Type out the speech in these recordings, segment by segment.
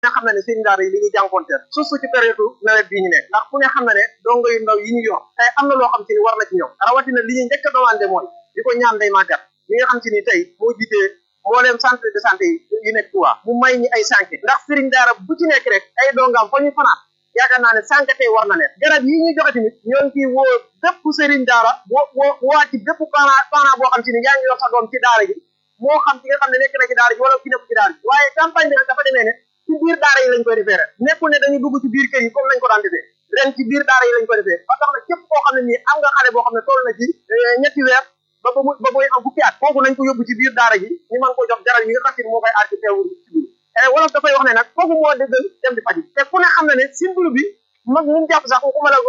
nga xam ne ne sëriñ daara yi li ñuy jànkonteel surtout ci période nawet bii ñu nekk ndax ku ne xam ne ne dongo yu ndaw yi ñu yor tey am na loo xam ci ni war na ci ñoom rawatina li ñuy njëkk a demandé mooy di ko ñaan day màggat li nga xam ci ni tey moo jiitee mbooleem centre de santé yi yu nekk Touba mu may ñi ay sànke ndax sëriñ daara bu ci nekk rek ay dongaam fa ñu fanaan yaakaar naa ne sànke tey war na leen garab yi ñuy joxe tamit ñoo ngi ciy woo bépp sëriñ daara woo woo waa ci bépp parent parent boo xam ci ni yaa ngi yor sa doom ci daara ji moo xam ci nga xam ne nekk na ci daara ji wala ki nekk ci daara ji waaye campagne bi nag dafa demee ne ci biir daara yi lañ koy defee rek nekkul ne dañuy dugg ci biir kër yi comme nañ ko daan defee ren ci biir daara yi lañ koy defee ba tax na képp koo xam ne nii am nga xale boo xam ne toll na ci ñetti weer ba ba mu ba muy am fukki at kooku nañ ko yóbbu ci biir daara ji ñu mën ko jox garab yi nga xam ne moo koy aar ci teewul ci biir wolof dafay wax ne nag kooku moo dëggal dem di faji te ku ne xam ne ne simbulu bi mag mu jàpp sax waxuma la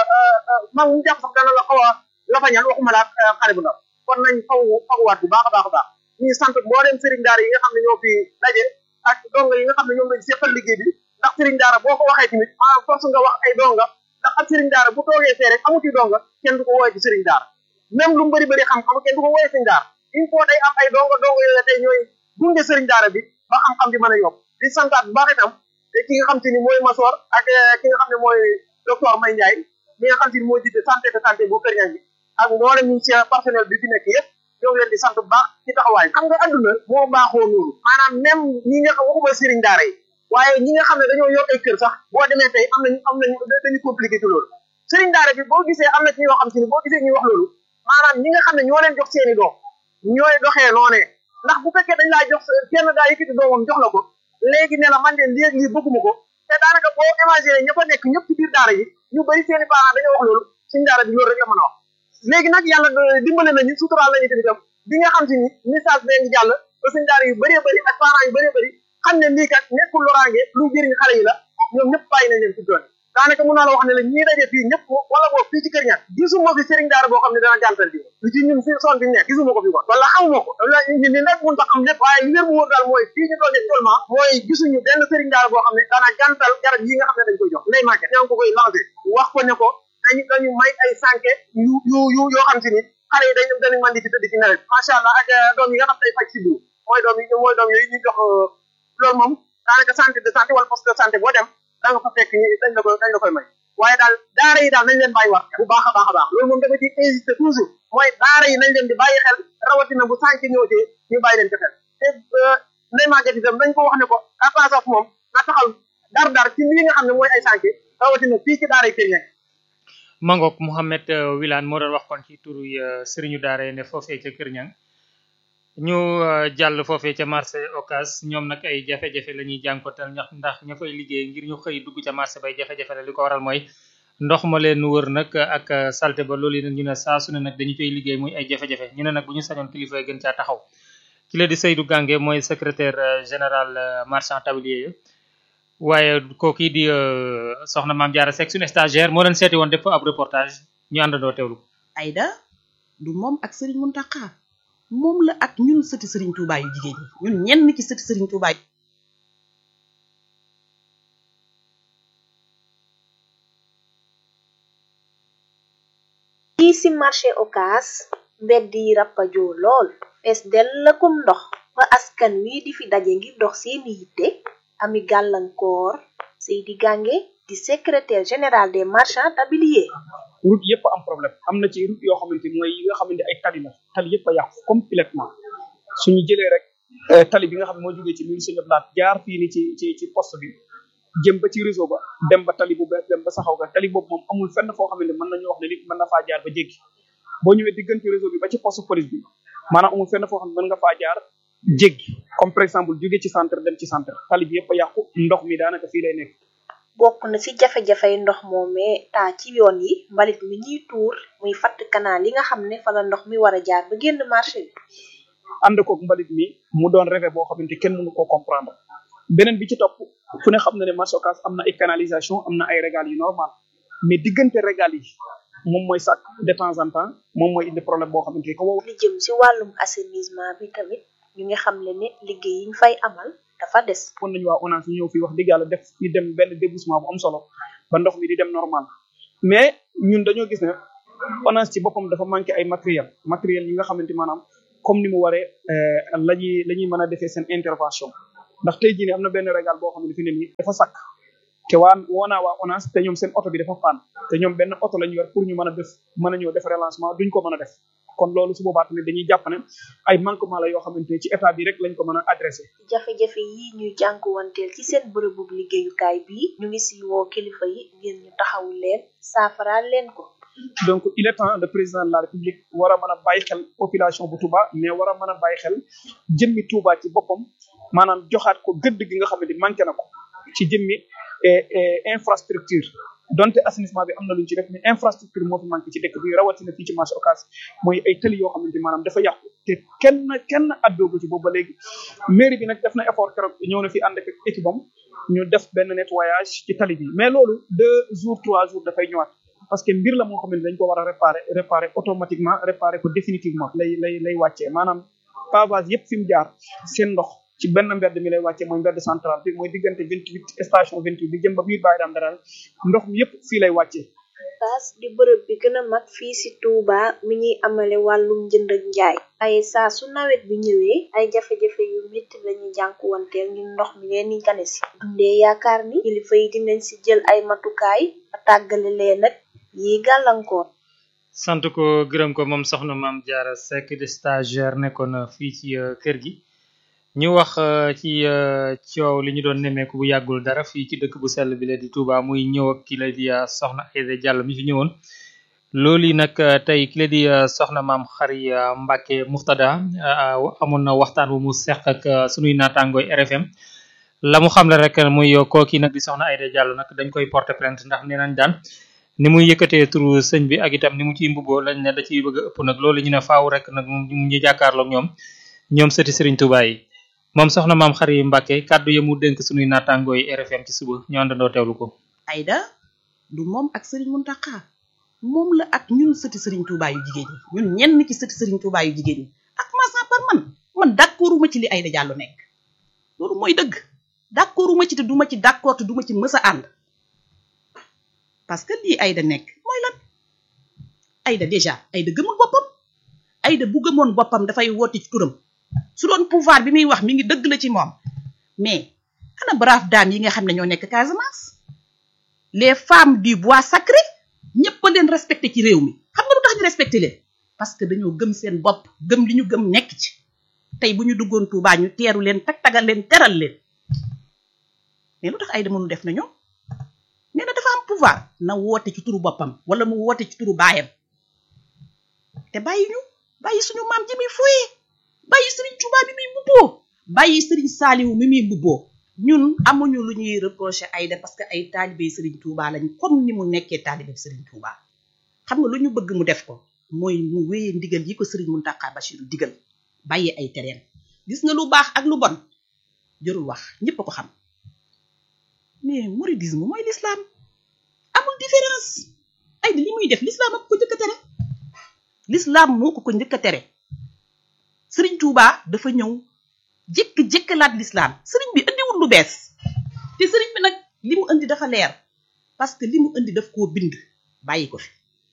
mag mu jàpp sax dana la xaw a lafañal waxuma la xale bu ndaw kon nañ faw faguwaat bu baax a baax a baax ñuy sant mboolem sëriñ daara yi nga xam ne ñoo fi daje ak donga yi nga xam ne ñoom lañ seqal liggéey bi ndax sëriñ daara boo ko waxee tamit maanaam force nga wax ay donga ndax ak sëriñ daara bu toogee fee rek amuti donga kenn du ko woowee ci sëriñ daara même lu mu bëri bëri xam-xam kenn du ko woowee sëriñ daara il faut day am ay donga donga yooyu tey ñooy gunge sëriñ daara bi ba xam-xam bi mën a yokk di santaat bu baax itam ki nga xam te ni mooy Masor ak ki nga xam ne mooy docteur May Ndiaye mi nga xam te ni moo jiite santé de santé bu Kër Ñang bi ak mboolem ñu ci personnel bi fi nekk yëpp ñoo ngi leen di sant bu baax ci taxawaay xam nga adduna moo baaxoo noonu maanaam même ñi nga xam waxuma sëriñ daara yi waaye ñi nga xam ne dañoo yor ay kër sax boo demee tey am nañu am nañu dañu compliqué ci loolu sëriñ daara bi boo gisee am na ci ñoo xam te ni boo gisee ñuy wax loolu maanaam ñi nga xam ne ñoo leen jox seeni doom ñooy doxee noonee ndax bu fekkee dañ laa jox kenn daa yëkkati doomam jox la ko léegi ne la man de léegi lii bëgguma ko te daanaka boo imaginer ña fa nekk ñëpp ci biir daara yi ñu bëri seeni parents dañoo wax loolu suñ daara bi loolu rek la mën a wax léegi nag yàlla dimbale nañu suturaal nañu tamit tam bi nga xam te ni message bee ngi jàll ba suñ daara yu bëree bëri ak parents yu bëree bëri xam ne lii kat nekkul loraange lu jëriñ xale yi la ñoom ñëpp bàyyi nañ leen ci doon daanaka mun naa la wax ne la ñii daje fii ñëpp wala boog fii ci kër ñaar gisuma fi sëriñ daara boo xam ne dana jàntal bi lu ci ñun fi son bi nekk gisuma ko fi kon wala xamuma ko wala ñu ni nag mun ta xam lépp waaye li wér mu wóor daal mooy fii ñu toogee actuellement mooy gisuñu benn sëriñ daara boo xam ne dana jàntal garab yi nga xam ne dañ koy jox nday màgget ñaa ngi ko koy lancé wax ko ne ko dañu dañu may ay sànke yu yu yu yoo xam si ni xale yi dañ dañu mën di ci tëdd ci nawet macha allah ak doom yi nga xam ne day faj si biir mooy doom yi mooy doom yooyu ñu jox loolu moom daanaka centre de santé wala poste de santé boo dem da nga fa fekk dañ la koy dañ la koy may waaye daal daara yi daal nañ leen bàyyi wax bu baax a baax a baax loolu moom dama ci insister toujours mooy daara yi nañ leen di bàyyi xel rawatina bu sànq ñëwtee ñu bàyyi leen ci xel te nday màgget itam dañ ko wax ne ko à part moom na taxaw dar dar ci lii nga xam ne mooy ay sànq rawatina fii ci daara yi kër ñekk Mangok Mouhamed Wilane moo doon wax kon ci turu sëriñu daara ne foofee ca Kër Ñang ñu jàll foofee ca marché Ocass ñoom nag ay jafe-jafe la ñuy jànkotal ndax ndax ña fay liggéey ngir ñu xëy dugg ca marché bay jafe-jafe la li ko waral mooy ndox ma leen wër nag ak salte ba loolu nag ñu ne saa su ne nag dañu koy liggéey muy ay jafe-jafe ñu ne nag bu ñu sañoon kilifa gën caa taxaw ki la di Seydou Gange mooy secrétaire général marchand tablier yi waaye kooku di soxna Maam Jaara Seck suñu stagiaire moo leen seeti woon def ab reportage ñu àndandoo teewlu. Aïda du moom ak Serigne Mountakha moom la ak ñun sëti Serigne Touba yu jigéen ñi ñun ñenn ci sëti Serigne Touba yi. fii ci marché Ocass mbedd yi rappajoo lool fees dell akum ndox ba askan wi di fi daje ngir dox seeni yitte ami gàllankoor Seydi Gange di secrétaire général des marchands tabliers route yëpp am problème am na ci route yoo xamante mooy yi nga xamante ay tali la tali yëpp a yàqu complètement suñu jëlee rek tali bi nga xam ne moo jógee ci mil sëñ Ablaat jaar fii ni ci ci ci poste bi jëm ba ci réseau ba dem ba tali bu bees dem ba saxaw ga tali boobu moom amul fenn foo xamante mën nañu wax ne nit mën na faa jaar ba jéggi boo ñëwee diggante réseau bi ba ci poste police bi maanaam amul fenn foo xam ne mën nga faa jaar jéggi comme par exemple jógee ci centre dem ci centre tali bi yëpp a yàqu ndox mi daanaka fii lay nekk bokk na ci jafe-jafey ndox moomee taa ci yoon yi mbalit mi ñuy tuur muy fatt canal yi nga xam ne fa la ndox mi war a jaar ba génn marché bi ànd koog mbalit mi mu doon rêve boo xamante kenn mënu koo comprendre beneen bi ci topp fu ne xam na ne marché Ocass am na ay canalisation am na ay régal yu normal mais diggante régal yi moom mooy sàkk de temps en temps moom mooy indi problème boo xamante ni ko wow li jëm ci wàllum assainissement bi tamit ñu ngi xam le ne liggéey yi ñu fay amal dafa des fon nañu waa ONAS ñu ñëw fii wax dëgg yàlla def ñu dem benn débouchement bu am solo ba ndox mi di dem normal mais ñun dañoo gis ne ONAS ci boppam dafa manqué ay matériel matériel yi nga xamante maanaam comme ni mu waree la ñuy la ñuy mën a defee seen intervention ndax tey jii ne am na benn régal boo xam ne fi ne nii dafa sakk te waa woonaa waa ONAS te ñoom seen oto bi dafa paan te ñoom benn oto la ñu yor pour ñu mën a def mën a ñëw def relancement duñ ko mën a def kon loolu su boobaa tamit dañuy jàpp ne ay manquement la yoo xamante ne ci état bi rek lañ ko mën a adressé jafe-jafe yi ñuy jànkuwanteel ci seen bërëbu liggéeyukaay bi ñu ngi si woo kilifa yi ngir ñu taxawu leen saafaraal leen ko donc il est temps le président de la république war a mën a bàyyi xel population bu Touba mais war a mën a bàyyi xel jëmmi Touba ci boppam maanaam joxaat ko gëdd gi nga xamante ni manqué na ko ci jëmmi infrastructure donte assainissement bi am na lu ñu ci def mais infrastructure moo fi manqué ci dëkk bi rawatina fii ci marché Ocass mooy ay tëli yoo xamante maanaam dafa yàqu te kenn kenn addoogu ci boobu ba léegi mairie bi nag def na effort keroog ñëw na fi ànd ak équipe am ñu def benn nettoyage ci tali bi mais loolu deux jours trois jours dafay ñëwaat parce que mbir la moo xamante dañ ko war a réparer réparer automatiquement réparer ko définitivement lay lay lay wàccee maanaam pavage yëpp fi mu jaar seen ndox ci benn mbedd mi lay wàccee mooy mbedd central bi mooy diggante vingt huit station vingt huit bi jëm ba biir bàyyi daam daral ndox mi yëpp fii lay wàccee Ocass di bërëb bi gën a mag fii ci Touba mi ñuy amale wàllum njënd ak njaay ay saa su nawet bi ñëwee ay jafe-jafe yu métti lañuy jànkuwanteel ngir ndox mi leen di gane si dundee yaakaar ni kilifa yi dinañ ci jël ay matukaay ba tàggale leen nag yi gàllankoor sant ko gërëm ko moom soxna maam Diarra Seck de stagiaire nekkoon fii ci kër gi ñu wax ci coow li ñu doon nemmeeku bu yàggul dara fii ci dëkk bu sell bi la di Touba muy ñëw ak ki la di soxna Aïda Diallo mi fi ñëwoon loolu yi nag tey ki la di soxna maam xari Mbacke Muxtada amoon na waxtaan bu mu seq ak sunuy naataangooy RFM la mu xamle rek muy kooki nag di soxna Aïda Diallo nag dañ koy porter plainte ndax nee nañ daan ni muy yëkkatee turu sëñ bi ak itam ni mu ciy mbubboo lañ ne da ciy bëgg a ëpp nag loolu ñu ne faaw rek nag mu ñu jàkkaarloog ñoom ñoom sëti Serigne Touba yi moom soxna maam xari Mbacke kàddu ya mu dénk sunuy naataangooy RFM ci suba ñu àndandoo teewlu ko. Aïda du moom ak Serigne Mountakha moom la ak ñun sëti Serigne Touba yu jigéen ñi ñun ñenn ci sëti Serigne Touba yu jigéen ñi ak commençant par man man d'accorduma ci li Aïda Diallo nekk loolu mooy dëgg d'accorduma ci te duma ci d'accord te duma ci mës a ànd parce que lii Aïda nekk mooy lan Aïda déjà Aïda gëmul boppam Aïda bu gëmoon boppam dafay woote ci turam su doon pouvoir bi muy wax mi ngi dëgg la ci moom mais ana brave dame yi nga xam ne ñoo nekk Casamance les femmes du bois sacré ñëpp a leen respecté ci réew mi xam nga lu tax ñu respecté leen parce que dañoo gëm seen bopp gëm li ñu gëm nekk ci tey bu ñu duggoon Touba ñu teeru leen tag tagal leen teral leen mais lu tax Aïda mënu def na ñoom nee na dafa am pouvoir na woote ci turu boppam wala mu woote ci turu baayam te bàyyi ñu bàyyi suñu maam ji muy fooyee bàyyi Serigne Touba bi muy mbubboo bàyyi Serigne Saliou mi muy mbubboo ñun amuñu lu ñuy reprocher Aïda parce que ay taalibé Serigne Touba lañ comme ni mu nekkee taalibé Serigne Touba xam nga lu ñu bëgg mu def ko mooy mu wéyee ndigal yi ko Serigne Mountakha Bachirou digal bàyyi ay tereen gis nga lu baax ak lu bon jërul wax ñëpp a ko xam mais mouridisme mooy l'islam amul différence Aïda li muy def l'islam ak ko njëkk a tere l'islam moo ko ko njëkk a tere Serigne Touba dafa ñëw jékk-jékkalaat l'islam Serigne bi indiwul lu bees te Serigne bi nag li mu indi dafa leer parce que li mu indi daf koo bind bàyyi ko fi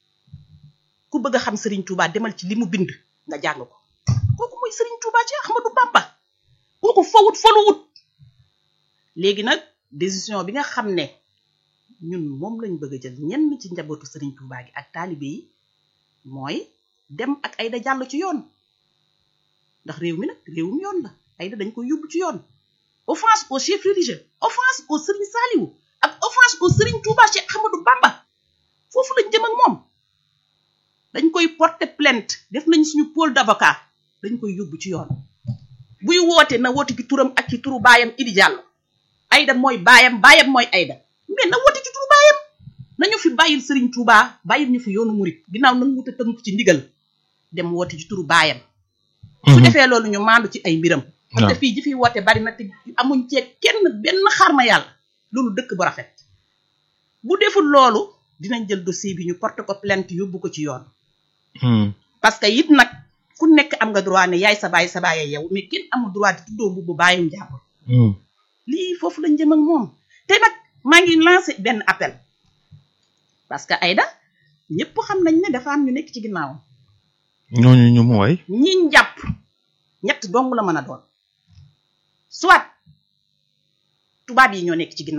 ku bëgg a xam Serigne Touba demal ci li mu bind nga jàng ko kooku mooy Serigne Touba ci Ahmadou Bamba kooku fawut foluwut léegi nag décision bi nga xam ne ñun moom lañ bëgg a jël ñenn ci njabootu Serigne Touba gi ak taalibe yi mooy dem ak Aïda Diallo ci yoon ndax réew mi nag réewum yoon la Aïda dañ koy yóbbu ci yoon offense au chef religieux offense au Serigne Saliou ak offense au Serigne Touba Cheikh Ahmadou Bamba foofu lañ jëm ak moom dañ koy porter plainte def nañ suñu pôle d'avocat dañ koy yóbbu ci yoon buy woote na woote ci turam ak ci turu baayam Idi Diallo Aïda mooy baayam baayam mooy Aïda mais na woote ci turu baayam nañu fi bàyyil Serigne Touba bàyyil ñu fi yoonu murit ginnaaw nag mu tënk ci ndigal dem woote ci turu baayam su defee loolu ñu maandu ci ay mbiram parce que fii ji fi woote bari na te amuñ cee kenn benn xarma yàlla loolu dëkk bu rafet bu deful loolu dinañ jël dossier bi ñu porte ko plainte yóbbu ko ci yoon parce que it nag ku nekk am nga droit ne yaay sa baay sa baay yow mais kenn amul droit di tuddoo mbubb baayum jàmbur lii foofu lañ jëm ak moom te nag maa ngi lancé benn appel parce que Aïda ñëpp xam nañ ne dafa am ñu nekk ci ginnaawam ñooñu ñu mu way ñi njàpp ñett dong la mën a doon soit tubaab yi ñoo nekk ci ginnaaw